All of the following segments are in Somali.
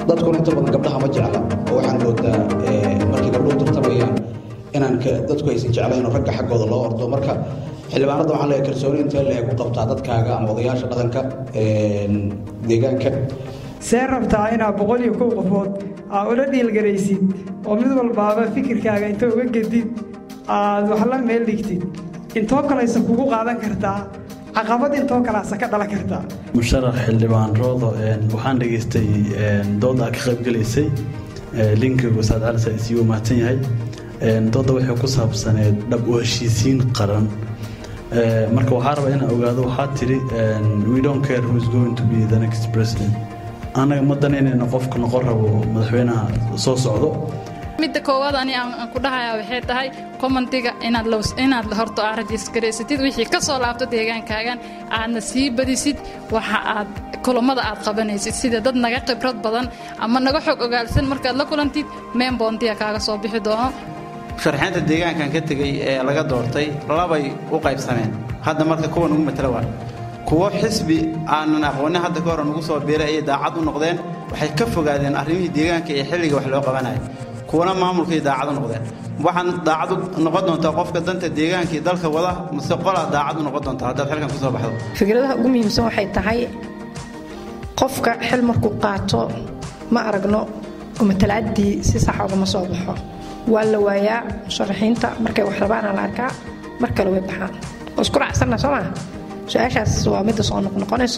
dadkuna inta badan gabdhaha ma jecla oo waxaan moodaa markii gabdhuhu tartamayaan inaan dadku aysan jeclayn oo ragga xaggooda loo ordo marka xildhibaanadda waxaan leeyahay kalsooni intee leeg u qabtaa dadkaaga ama odayaasha dhaqanka deegaanka see rabtaa inaad boqol iyo kow qofood aa ula dhiilgaraysid oo mid walbaaba fikirkaaga inta uga gedid aad wax la meel dhigtid intoo kalaysa kugu qaadan kartaa caqabad intoo kalaasa ka dhalan kartaa musharax xildhibaan roodo waxaan dhegaystay dood aa ka qaybgelaysay linkiga wasaad cali saisiyu mahadsan yahay doodda waxay ku saabsaneed dhab u heshiisiin qaran marka waxaa rabaa inaan ogaado waxaa tidhi we don't care who is going to be the next president annaga ma danaynayna qofka noqon rabo madaxweynaha soo socdo midda koowaad ani aan ku dhahayaa waxay tahay commentiga inaad inaad horto aad rajisgaraysatid wixii ka soo laabto deegaankaagan aadna sii badisid waxa aad kulammada aad qabanaysid sida dad naga khibrad badan ama naga xog ogaalsan markaad la kulantid meen boontiya kaaga soo bixi doono sharxeynta deegaankan ka tegey ee laga doortay labay u qaybsameen hadda marka kuwa nugu matala waa kuwo xisbi aanan aqoonin hadda ka hore nugu soo biiray ayay daacad u noqdeen waxay ka fogaadeen arrimihii deegaanka ee xilliga wax loo qabanaya kuwana maamulkay daacad u noqdeen waxaan daacad u noqon doontaa qofka danta deegaankii dalka wada mase qolaa daacad u noqon doontaa haddaad xilkan ku soo baxdo fikradaha ugu muhiimsan waxay tahay qofka xil markuu qaato ma aragno matalaaddii si sax ogama soo baxo waa la waayaa musharaxiinta markay wax rabaana la arkaa mar kale way baxaan oo isku raacsanna soo maa su-aashaas waa midda soo noqnoqonayso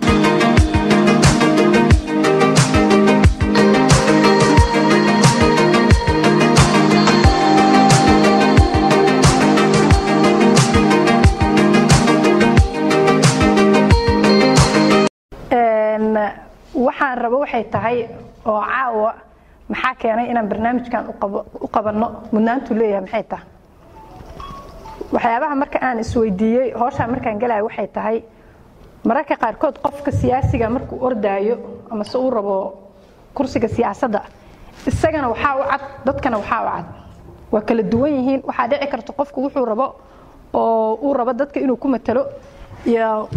waxaan rabo waxay tahay oo caawa maxaa keenay inaan barnaamijkan u qabanno mudnaantu leeyahay maxay tahay waxyaabaha marka aan isweydiiyey hooshaan markaan galaya waxay tahay mararka qaarkood qofka siyaasiga markuu ordaayo ama se uu rabo kursiga siyaasadda isagana waxaa u cad dadkana waxaa u cad waa kala duwan yihiin waxaa dhici karta qofku wuxuu rabo oo uu rabo dadka inuu ku matalo iyo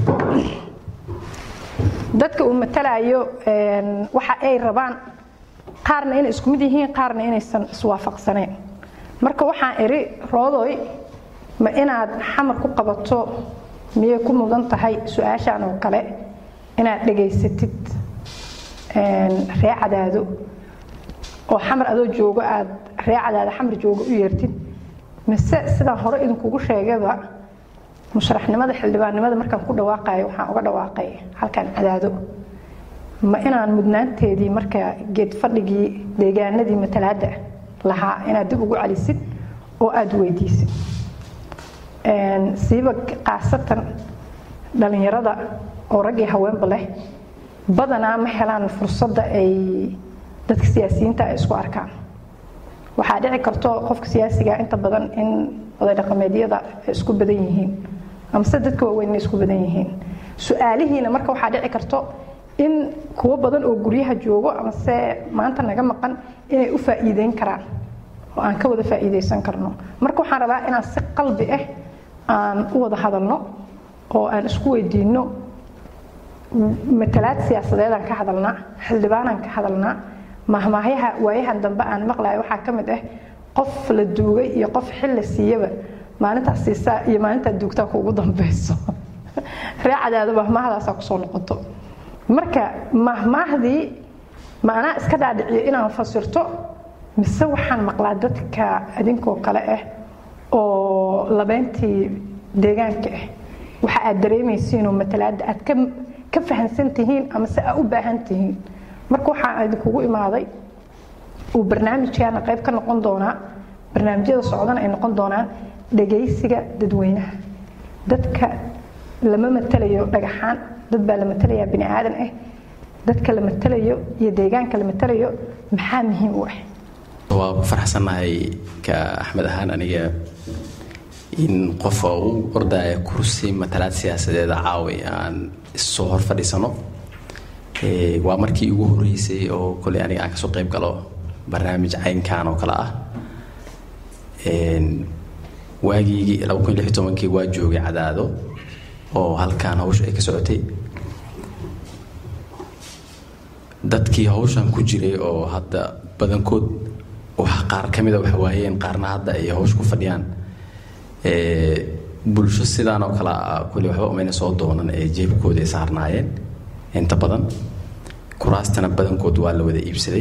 dadka uu matalayo waxa ay rabaan qaarna inay isku mid yihiin qaarna inaysan iswaafaqsanayn marka waxaan idhi roodoy ma inaad xamar ku qabato miyay ku mudan tahay su-aashaan oo kale inaad dhegaysatid ree cadaado oo xamar adoo joogo aad ree cadaado xamar joogo u yeertid mise sidaan hore idinkugu sheegaba musharaxnimada xildhibaannimada markaan ku dhawaaqayo waxaan uga dhawaaqay halkan cadaado ma inaan mudnaanteedii marka geed fadhigii deegaanadii matalaadda lahaa inaad dib ugu celisid oo aada weydiisid siiba khaasatan dhallinyarada oo rag iyo haweenba leh badanaa ma helaan fursadda ay dadka siyaasiyiinta ay isku arkaan waxaa dhici karto qofka siyaasiga inta badan in oday dhaqameedyada ay isku badan yihiin amase dadka waaweyn inay isku badan yihiin su-aalihiina marka waxaa dhici karto in kuwo badan oo guryaha joogo amase maanta naga maqan inay u faa'iideyn karaan oo aan ka wada faa'iideysan karno marka waxaan rabaa inaan si qalbi ah aan u wada hadalno oo aan isku weydiinno matalaad siyaasadeedaan ka hadalnaa xildhibaanaan ka hadalnaa mahmaahyaha waayahan dambe aan maqlayo waxaa ka mid ah qof la duugay iyo qof xil la siiyaba maalintaas siisaa iyo maalintaa duugtaa kuugu dambeyso ree cadaado mahmaahdaasaa kusoo noqoto marka mahmaahdii ma anaa iska dhaadhiciyo inaan fasirto mise waxaan maqlaa dadka idinkoo kale ah oo labeyntii deegaanka ah waxa aad dareemaysiinoo matalaadda aad ka ka fahansan tihiin amase aa u baahan tihiin marka waxaan idinkugu imaaday uu barnaamijkaana qayb ka noqon doonaa barnaamijyada socdana ay noqon doonaan dhagaysiga dadweynaha dadka lama matalayo dhagaxaan dad baa la matalayaa bini aadan ah dadka la matalayo iyo deegaanka la matalayo maxaa muhiim u ah waa ku faraxsannahay ka axmed ahaan aniga in qofa u ordaya kursi matalaad siyaasadeeda caawi aan issoo hor fadhiisano waa markii ugu horeysay oo koley aniga aan kasoo qayb galo barnaamij caynkan oo kale ah waagii laba kun lix tobankii waa joogay cadaado oo halkaan hawsha ay ka socotay dadkii hawshan ku jiray oo hadda badankood wax qaar ka mida wax waayeen qaarna hadda ay hawsh ku fadhiyaan bulsho sidaan oo kale ah kulli waxba umayna soo doonan ee jeebkooda ay saarnaayeen inta badan kuraastana badankood waa la wada iibsaday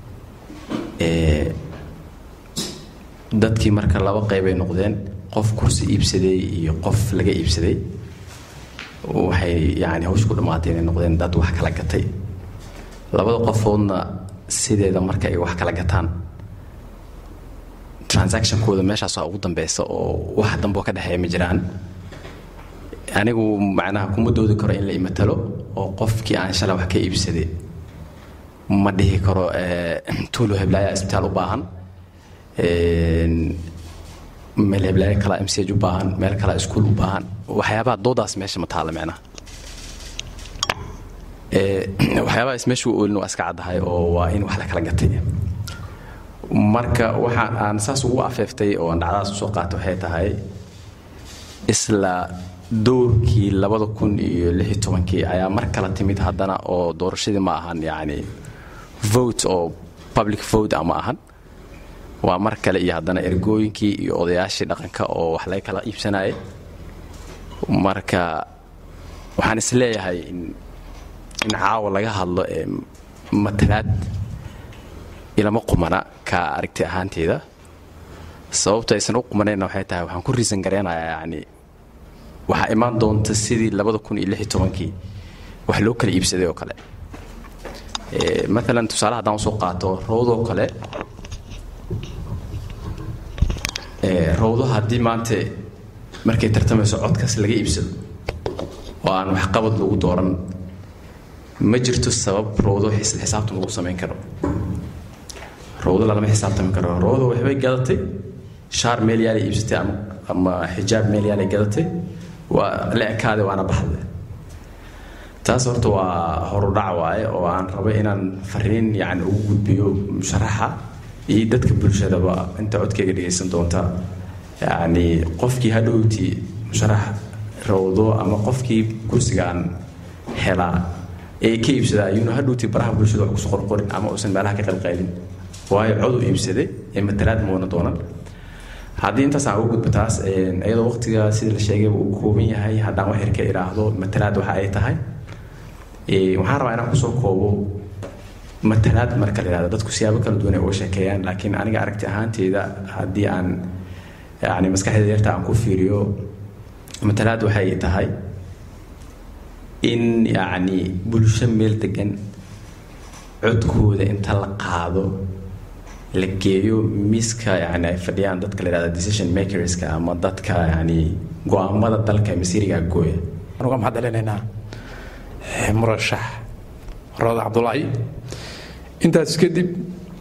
dadkii marka laba qeybay noqdeen qof kursi iibsaday iyo qof laga iibsaday waxay yani hawsh ku dhammaatay inay noqdeen dad wax kala gatay labada qofoodna sideeda marka ay wax kala gataan transactionkooda meeshaas waa ugu dambeysa oo wax damboo ka dhexeeya ma jiraan anigu macnaha kuma doodi karo in la imatalo oo qofkii aan shalay wax ka iibsaday ma dhihi karo tuulo heblaaya isbitaal u baahan meel heblaaya kala msj u baahan meel kala iskuul u baahan waxyaabaha doodaas meesha ma taala micnaha waxyaabahaas meesha u oolin waa iska caddahay oo waa in wax la kala gatay marka waxaan aan saas ugu afeeftay oo aan dhacdadaas usoo qaatay waxay tahay isla dowrkii labada kun iyo lix iyo tobankii ayaa mar kala timid haddana oo doorashadii ma ahan yacni vote oo public vote ama ahan waa mar kale iyo haddana ergooyinkii iyo odayaashii dhaqanka oo wax laga kala iibsanayay marka waxaan is leeyahay in in caawa laga hadlo ee matalaad ilama qumana ka aragti ahaanteeda sababta aysan u qumanayna waxay tahay waxaan ku riisan gareynayaa yacni waxaa imaan doonta sidii labada kun iyo lix iyo tobankii wax loo kala iibsaday oo kale maalan tusaale haddaan usoo qaato rawdoo kale rawdo haddii maanta markay tartamayso codkaas laga iibsado oo aan waxqabad lagu dooran ma jirto sabab rawdo isla xisaabtan lagu samayn karo rawdo lalama xisaabtami karo rawdo waxbay gadatay shaar meel yaalay iibsatay ama ama xijaab meel yaalay gadatay waa la ekaaday waana baxday taas horta waa horudhac waaye oo aan rabo inaan fariin yacni ugu gudbiyo musharaxa iyo dadka bulshadaba inta codkayga dhegaysan doonta yacni qofkii hadhowtii musharax rawdo ama qofkii kursigaan helaa ee ka iibsadaa ayuuna hadhowtii baraha bulshada wax kusoo qorqorin ama uusan meelaha ka qalqaylin waayo cod u iibsaday ee matalaad moona doonan haddii intaas aan ugu gudbo taas iyadoo waqtiga sida la sheegay uu kooban yahay haddaan wax yar ka idhaahdo matalaad waxa ay tahay waxaan rabaa inaan kusoo koobo matalaad marka la yidhahdo dadku siyaabo kala duwan ay uga sheekeeyaan laakiin aniga aragti ahaanteyda haddii aan yani maskaxdeeda yarta aan ku fiiriyo matalaad waxay tahay in yacni bulsho meel degan codkooda inta la qaado la geeyo miiska yani ay fadhiyaan dadka la yidhahda decision makerska ama dadka yani go-aamada dalka masiiriga gooya anuga maxaad celinaynaa murashax roda cabdulaahi intaas kadib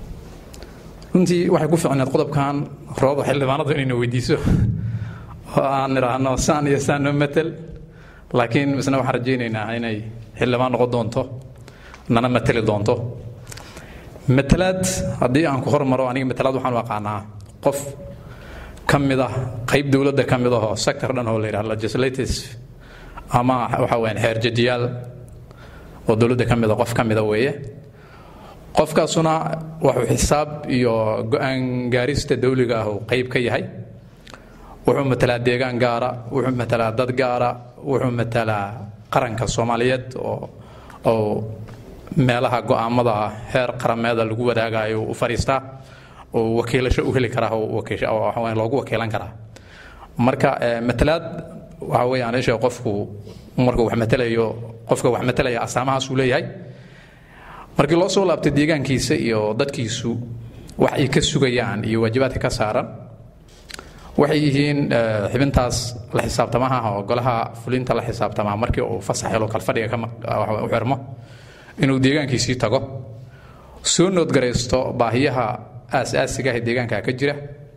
runtii waxay ku ficneed qodobkan roodo xildhibaanadu inayna weydiiso oo aan idhaahno saan iyo saan noo matel laakiin misna waxaan rajaynaynaa inay xildhibaan noqon doonto nana mateli doonto matalaad haddii aan ku hormaro aniga matalaad waxaan u aqaanaa qof ka mid ah qayb dowladda ka mid ahoo sector dhan oo la yidhaha legislatives ama waxa weyaan xeerjajiyaal oo dowladda ka mida qof ka mida weeye qofkaasuna wuxuu xisaab iyo go-aan gaarista dawliga ah uu qayb ka yahay wuxuu matalaa deegaan gaara wuxuu matalaa dad gaara wuxuu matalaa qaranka soomaaliyeed oo oo meelaha go-aamada heer qarameeda lagu wadaagayo u fadhiistaa oo wakiilasho u heli karaa oo loogu wakiilan karaa marka matalaad waxa weeyaan isha qofku markuu wax matalayo qofka wax matalaya astaamahaas uu leeyahay markii loo soo laabtay deegaankiisa iyo dadkiisu wax ay ka sugayaan iyo waajibaadka ka saaran waxay yihiin xibintaas la xisaabtamaha oo golaha fulinta la xisaabtamaa markii uu fasax helo kalfadhiga u xirmo inuu deegaankiisii tago soo noodgaraysto baahiyaha aas-aasiga ah ee deegaanka ka jira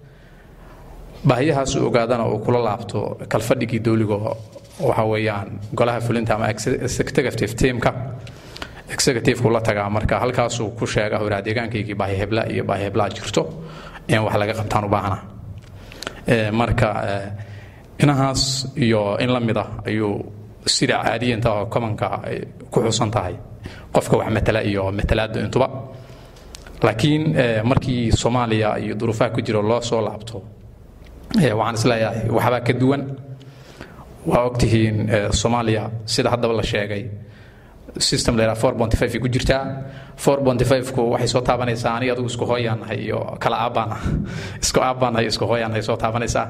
baahiyahaas u ogaadana uu kula laabto kalfadhigii dowliga waxa weeyaan golaha fulinta ama executive teamka executive la tagaa marka halkaasuu ku sheega horaa deegaankaygii baahi hebla iyo baahi heblaa jirto in wax laga qabtaan u baahna marka inahaas iyo in la mid ah ayuu sida caadiyanta oo commonka ay ku xusan tahay qofka wax matala iyo matalaada intuba laakiin markii soomaaliya iyo duruufaha ku jiro loo soo laabto waxaan isleeyahay waxbaa ka duwan waa ogtihiin soomaaliya sida haddaba la sheegay system la yidhaha four bonty five ku jirtaa four bonty five-ku waxay soo taabanaysaa aniga adigu isku hooyaanahay iyo kala aabbaan ah isku aabbaanahay isku hooyaanahay soo taabanaysaa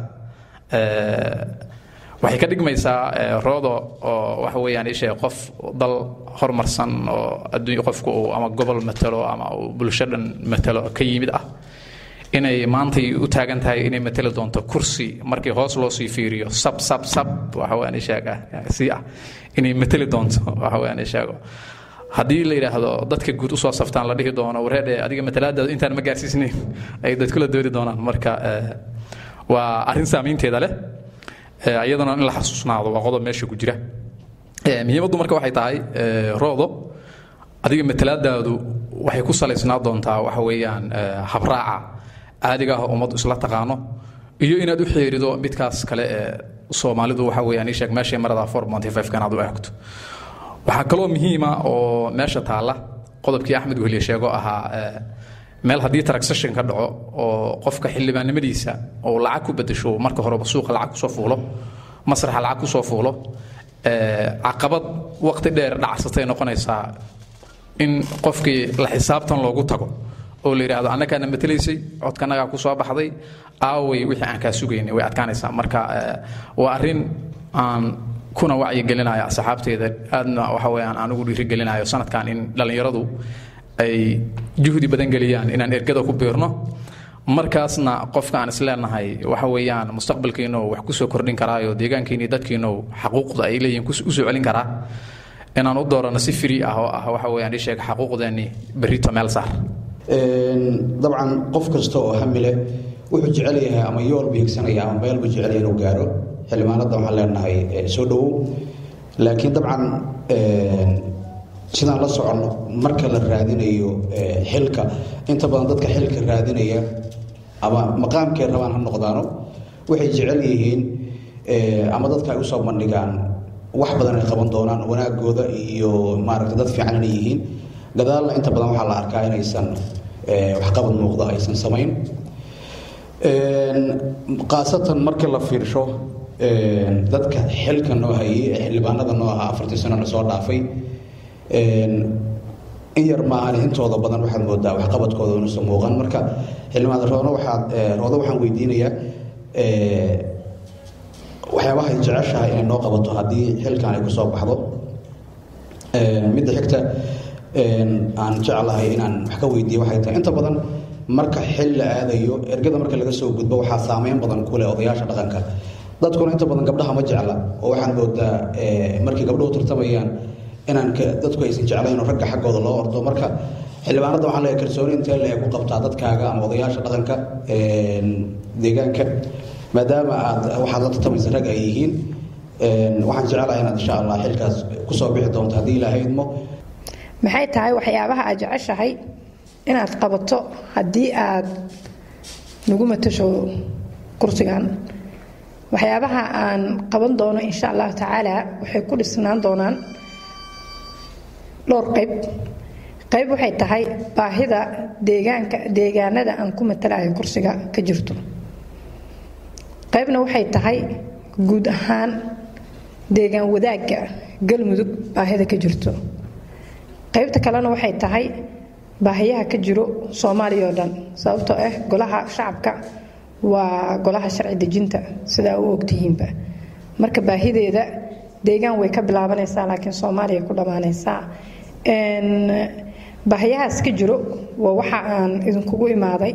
waxay ka dhigmaysaa roodo oo waxa weeyaan ishee qof dal horumarsan oo adduunya qofku uu ama gobol matalo ama uu bulsho dhan matalo ka yimid ah inay maantay u taagan tahay inay matali doonto kursi markii hoos loo sii fiiriyo sab sab sab waxa weeyaan isheega si ah inay matali doonto waxa weeyaan isheego haddii la yidhaahdo dadka guud usoo saftaan la dhihi doono wareedhe adiga matalaadaada intaan ma gaarsiisnayn ay dadkula doodi doonaan marka waa arrin saamaynteeda leh iyadana in la xasuusnaado waa qodob meesha ku jira muhiimaddu marka waxay tahay roodo adiga matalaadaadu waxay ku salaysnaa doontaa waxa weeyaan habraaca caadiga ah ummaddu isla taqaano iyo inaad u xeerido midkaas kale ee soomaalidu waxa weeyaan ii sheeg meeshay marada four monty five kan aad u eegto waxaa kaloo muhiima oo meesha taalla qodobkii axmed wehliye sheego ahaa meel haddii transaction ka dhaco oo qofka xildhibaannimadiisa oo lacag ku bedesho marka horeba suuqa lacag kusoo fuulo masraxa lacag kusoo fuulo caqabad waqti dheer dhacsatay noqonaysaa in qofkii la xisaabtan loogu tago oo la yidhaahdo annagaana matalaysay codkanagaa ku soo baxday aaway wixii aan kaa sugaynay way adkaanaysaa marka waa arrin aan kuna wacyigelinaya asxaabteeda aadna waxa weeyaan aan ugu dhiirigelinayo sanadkan in dhallinyaradu ay juhdi badan geliyaan inaan ergada ku biirno markaasna qofka aan isleenahay waxa weeyaan mustaqbalkiinu wax kusoo kordhin karaayo deegaankiini dadkiinu xaquuqda ay leeyihin usoo celin karaa inaan u doorano si free ah oo ah waxa weeyaan ii sheeg xaquuqdeeni berrito meel saar dabcan qof kasta oo hamile wuxuu jecel yahay ama yool buu higsanaya ama meel buu jecel yahay inuu gaaro xildhibaanada waxaan leenahay soo dhowow laakiin dabcan sidaan la soconno marka la raadinayo xilka inta badan dadka xilka raadinaya ama maqaamkay rabaan ha noqdaano waxay jecel yihiin ama dadka ay usoo bandhigaan wax badan ay qaban doonaan wanaagooda iyo maaragta dad fiican inay yihiin gadaalna inta badan waxaa la arkaa inaysan waxqabad muuqda aysan samayn khaasatan markii la fiirsho dadka xilka noo hayay ee xildhibaanada noo ahaa afartii sano la soo dhaafay in yar maahan intooda badan waxaad moodaa waxqabadkooda inuusan muuqan marka xildhibaan roodo waxaad roodo waxaan weydiinayaa waxyaabaha ay jeceshahay inay noo qabato haddii xilkan ay kusoo baxdo midda xigta aan jeclahay inaan wax ka weydiiyo waxay tahay inta badan marka xil la aadayo ergada marka laga soo gudbo waxaa saameyn badan ku leh odayaasha dhaqanka dadkuna inta badan gabdhaha ma jecla oo waxaan moodaa markay gabdhuhu tartamayaan inaan dadku aysan jeclayn oo ragga xaggooda loo ordo marka xildhibaanada waxaan leeyahay kalsooni intee le ku qabtaa dadkaaga ama odayaasha dhaqanka deegaanka maadaama aad waxaad la tartamaysa rag ay yihiin waxaan jeclahay inaad insha allah xilkaas kusoo bixi doonto haddii ilaahay idmo maxay tahay waxyaabaha aad jeceshahay inaad qabato haddii aad nagu matasho kursigan waxyaabaha aan qaban doono insha allahu tacaala waxay ku dhisnaan doonaan dhowr qayb qayb waxay tahay baahida deegaanka deegaanada aan ku matalayo kursiga ka jirto qaybna waxay tahay guud ahaan deegaan wadaagga galmudug baahida ka jirto qaybta kalena waxay tahay baahiyaha ka jiro soomaaliya oo dhan sababtoo ah golaha shacabka waa golaha sharci dejinta sidaa u ogtihiinba marka baahideeda deegaan way ka bilaabanaysaa laakiin soomaaliya ku dhammaanaysaa baahiyahaas ka jiro waa waxa aan idinkugu imaaday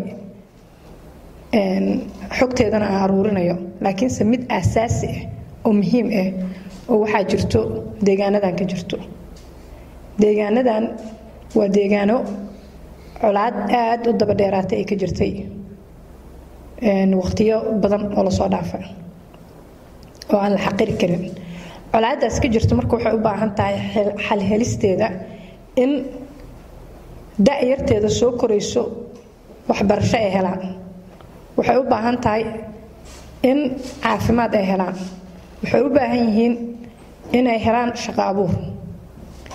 xogteedana aan aruurinayo laakiinse mid aasaasi ah oo muhiim ah oo waxaa jirto deegaanadan ka jirto deegaanadan waa deegaano colaad aada u daba dheeraatay ay ka jirtay waqtiyo badan oo lasoo dhaafa oo aan la xaqiri karin colaadaas ka jirto marka waxay u baahan tahay xalhelisteeda in da-yarteeda soo korayso waxbarasho ay helaan waxay u baahan tahay in caafimaad ay helaan waxay u baahan yihiin inay helaan shaqo abuur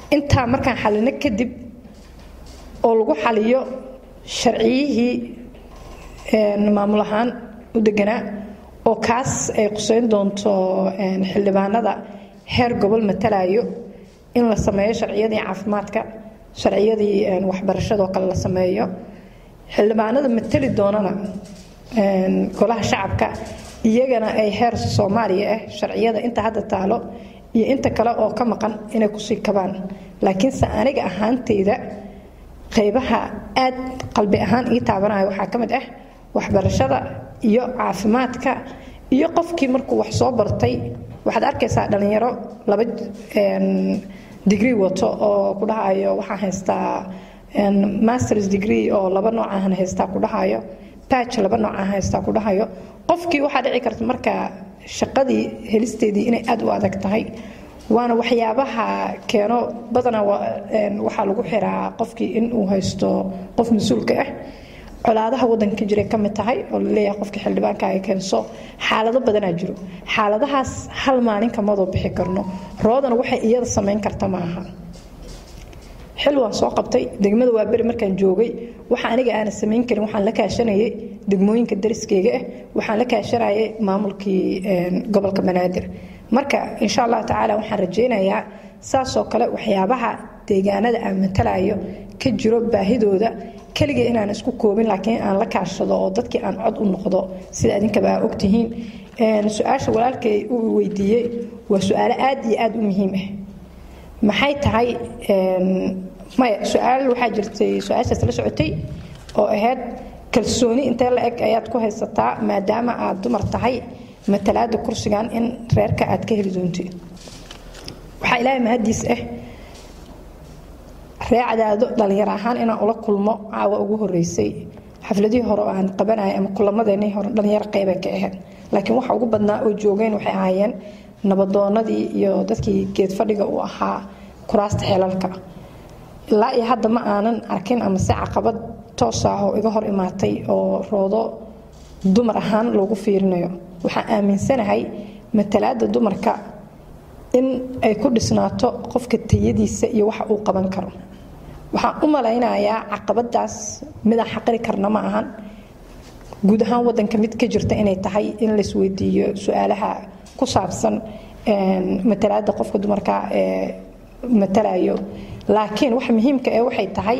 intaa markaan xalino kadib oo lagu xaliyo sharciyihii maamul ahaan u deganaa oo kaas ay quseyn doonto xildhibaanada heer gobol matalayo in la sameeyo sharciyadii caafimaadka sharciyadii waxbarashadoo kale la sameeyo xildhibaanada matali doonana golaha shacabka iyagana ay heer soomaaliya ah sharciyada inta hadda taalo iyo inta kale oo ka maqan inay kusii kabaan laakiinse aniga ahaanteyda qaybaha aad qalbi ahaan ii taabanaya waxaa ka mid ah waxbarashada iyo caafimaadka iyo qofkii markuu wax soo bartay waxaad arkaysaa dhalinyaro laba degree wato oo ku dhahayo waxaan haystaa masters degree oo laba noocahan haystaa ku dhahayo batch laba noocahan haystaa ku dhahayo qofkii waxaa dhici karta marka shaqadii helisteedii inay aad u adag tahay waana waxyaabaha keeno badanaa waxaa lagu xiraa qofkii in uu haysto qof mas-uulka ah colaadaha wadanka jiray ka mid tahay oo laleeyahay qofkii xildhibaanka ay keenso xaalado badanaa jiro xaaladahaas hal maalin kamadoo bixi karno roodana waxay iyada samayn karta ma aha xil waan soo qabtay degmada waa beri markaan joogay waxa aniga aana samayn karin waxaan la kaashanayay degmooyinka dariskeyga ah waxaan la kaashanayay maamulkii gobolka banaadir marka insha allahu tacaala waxaan rajaynayaa saasoo kale waxyaabaha deegaanada aan matalayo ka jiro baahidooda keliga inaan isku koobin laakiin aan la kaashado oo dadkii aan cod u noqdo sida idinkaba aa ogtihiin su-aasha walaalkay uu weydiiyey waa su-aalo aad iyo aad u muhiim ah maxay tahay maya su-aal waxaa jirtay su-aashaas la socotay oo ahayd kalsooni intee la eg ayaad ku haysataa maadaama aad dumar tahay matalaada kursigan in reerka aad ka heli doontid waxaa ilaahay mahadiis ah reecadaado dhalinyaro ahaan inaan ula kulmo caawa ugu horeysay xafladihii hore oo aan qabanaya ama kulamadeenii hore dhalinyaro qeybay ka ahayd laakiin waxa ugu badnaa oo joogeen waxay ahaayeen nabadoonadii iyo dadkii geed fadhiga u ahaa kuraasta xeelalka ilaa iyo hadda ma aanan arkin ama si caqabad toos ah oo iga hor imaatay oo roodo dumar ahaan loogu fiirinayo waxaan aaminsanahay matalaada dumarka in ay ku dhisnaato qofka tayadiisa iyo waxa uu qaban karo waxaan u malaynayaa caqabadaas midaan xaqiri karna ma ahan guud ahaan wadanka mid ka jirta inay tahay in laisweydiiyo su-aalaha ku saabsan matalaada qofka dumarka ee matalayo laakiin wax muhiimka ee waxay tahay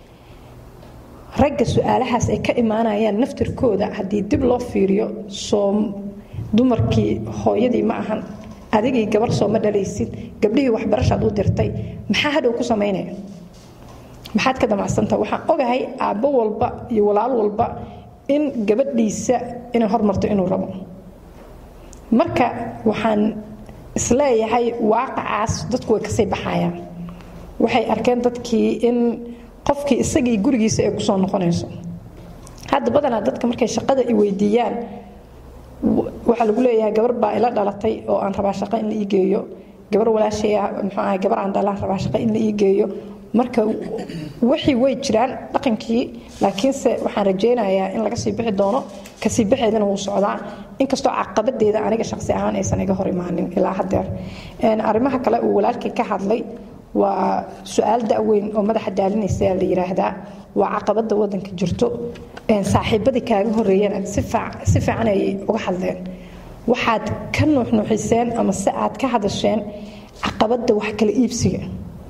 ragga su-aalahaas ay ka imaanayaan naftirkooda haddii dib loo fiiriyo soo dumarkii hooyadii ma ahan adigii gabar sooma dhalaysid gabdhihii waxbarashaad u dirtay maxaa hadhow ku samaynaya maxaad ka damacsantaha waxaan ogahay aabbo walba iyo walaal walba in gabadhiisa inay hormarto inuu rabo marka waxaan isleeyahay waaqacaas dadku way kasii baxayaan waxay arkeen dadkii in qofkii isagii gurigiisa ay kusoo noqonayso hadda badanaa dadka markay shaqada i weydiiyaan waxaa lagu leeyahay gabar baa ila dhalatay oo aan rabaa shaqo in la ii geeyo gabar walaashaya muxuu ahay gabar aan dhalaan rabaa shaqo in la ii geeyo marka wixii way jiraan dhaqankii laakiinse waxaan rajaynayaa in laga sii bixi doono kasii bixeedana wuu socdaa inkastoo caqabadeeda aniga shaqsi ahaan aysan iga hor imaanin ilaa hadeer arrimaha kale uu walaalkii ka hadlay waa su-aal da-weyn oo madaxa daalinaysa la yiraahdaa waa caqabada wadanka jirto saaxiibadii kaaga horeeyana si fiican ayay uga hadleen waxaad ka nuuxnuuxiseen ama si aad ka hadasheen caqabada wax kala iibsiga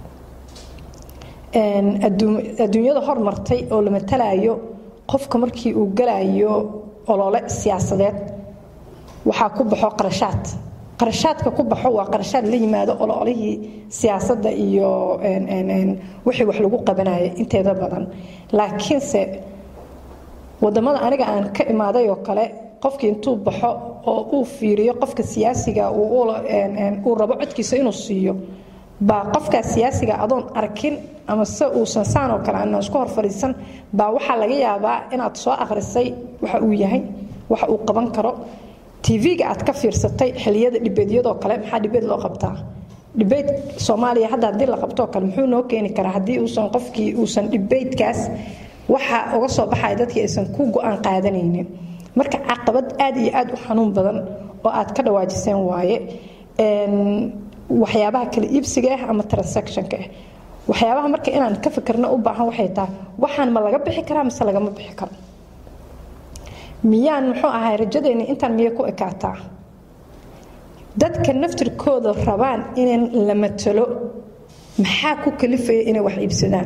adduunyada hormartay oo la matalayo qofka markii uu galayo olole siyaasadeed waxaa ku baxo qarashaad qarashaadka ku baxo waa qarashaad la yimaado ololihii siyaasadda iyo wixii wax lagu qabanaya inteeda badan laakiinse wadamada aniga aan ka imaaday oo kale qofkii intuu baxo oo uu fiiriyo qofka siyaasiga uu rabo codkiisa inuu siiyo baa qofkaas siyaasiga adoon arkin ama se uusan saan oo kale aanan isku hor fadhiisan baa waxaa laga yaabaa inaad soo akhrisay waxa uu yahay waxa uu qaban karo tv-ga aad ka fiirsatay xiliyada dhibeedyadoo kale maxaa dhibeed loo qabtaa dhibeyd soomaaliya hadda haddii la qabtoo kale muxuu noo keeni karaa haddii uusan qofkii uusan dhibeydkaas waxa uga soo baxaya dadkii aysan ku go-aan qaadanaynin marka caqabad aad iyo aad u xanuun badan oo aad ka dhawaajiseen waaye waxyaabaha kala iibsiga ah ama transactionka ah waxyaabaha marka inaan ka fikirno u baahan waxay tahay waxaan ma laga bixi karaa mise lagama bixi karo miyaan muxuu ahay rajadeenni intaan miyay ku ekaataa dadka naftirkooda rabaan in la matalo maxaa ku kalifaya inay wax iibsadaan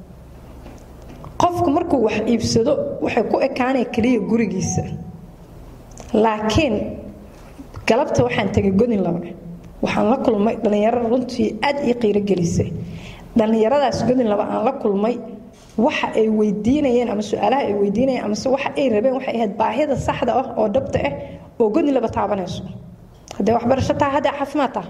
qofku markuu wax iibsado waxay ku ekaanaya keliya gurigiisa laakiin galabta waxaan tegay godin laba waxaan la kulmay dhallinyaro runtii aad ii qiiro gelisay dhallinyaradaas godin laba aan la kulmay waxa ay weydiinayeen ama su-aalaha ay weydiinayeen amase waxa ay rabeen waxay ahayd baahida saxda ah oo dhabta ah oo godin laba taabanayso haddee waxbarasho taha haddee caafimaad taha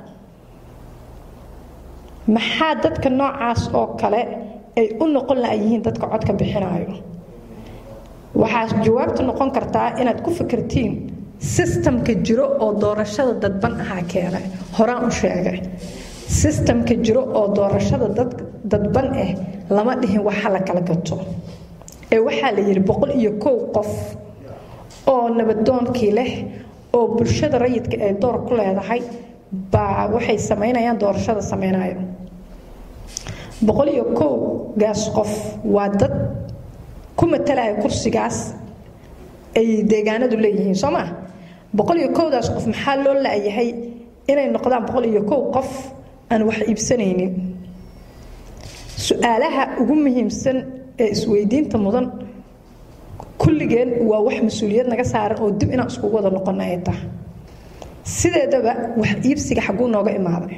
maxaa dadka noocaas oo kale ay u noqon la'yihiin dadka codka bixinayo waxaa jawaabtu noqon kartaa inaad ku fikirtiin sistamka jiro oo doorashada dadban ahaa keenay horaan u sheegay sistamka jiro oo doorashada dadban ah lama dhihin waxa la kala gato ee waxaa la yidhi boqol iyo kow qof oo nabadoonkii leh oo bulshada rayidka ay door ku leedahay baa waxay samaynayaan doorashada samaynayo boqol iyo kow gaas qof waa dad ku matalaya kursigaas ay deegaanadu leeyihiin soo maa boqol iyo kowdaas qof maxaa loo la'yahay inay noqdaan boqol iyo kow qof aan wax iibsanaynin su-aalaha ugu muhiimsan ee isweydiinta mudan kulligeen waa wax mas-uuliyad naga saaran oo dib inaan iskugu wada noqona ay tahay sideedaba wax iibsiga xagguu nooga imaaday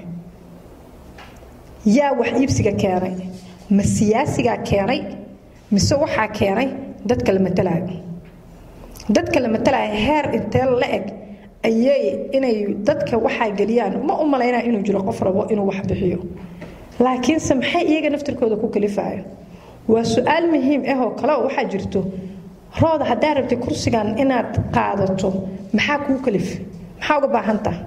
yaa wax iibsiga keenay ma siyaasigaa keenay mise waxaa keenay dadka la matalaayo dadka la matalaayo heer intee la eg ayay inay dadka waxaa geliyaan ma u malaynaa inuu jiro qof rabo inuu wax bixiyo laakiinse maxay iyaga naftirkooda ku kalifaayo waa su-aal muhiim ah oo kale oo waxaa jirto rooda haddaa rabtay kursigan inaad qaadato maxaa kuu kalif maxaa uga baahantaha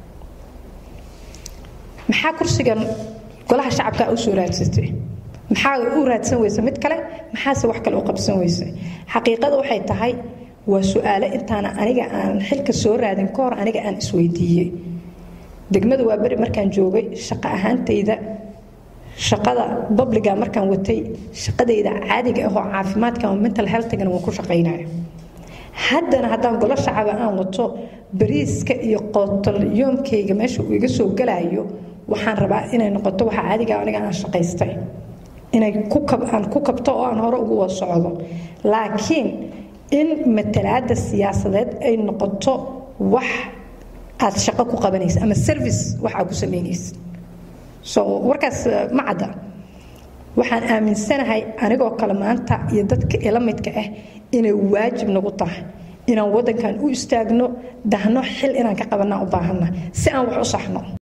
maxaa kursigan golaha shacabkaa u soo raadsatay maxaa u raadsan weysa mid kale maxaase wax kale u qabsan weysa xaqiiqada waxay tahay waa su-aalo intaana aniga aan xilka soo raadin ka hor aniga aan isweydiiyey degmada waa beri markaan joogay shaqo ahaantayda shaqada babliga markaan watay shaqadayda caadiga ah oo caafimaadka oo mental healthgana waan ku shaqaynaya haddana haddaan golo shacaba aan wato bariiska iyo qootol yoomkayga meesha uu iga soo galayo waxaan rabaa inay noqoto waxa caadiga aniga aan shaqaystay inay aan ku kabto oo aan hore ugu wada socdo laakiin in matalaada siyaasadeed ay noqoto wax aad shaqo ku qabanaysa ama service wax aad ku samaynaysa so warkaas ma cadda waxaan aaminsanahay anigoo kale maanta iyo dadka ila midka ah inay waajib nagu tahay inaan wadankan u istaagno dahno xil inaan ka qabanaa u baahanna si aan wax u saxno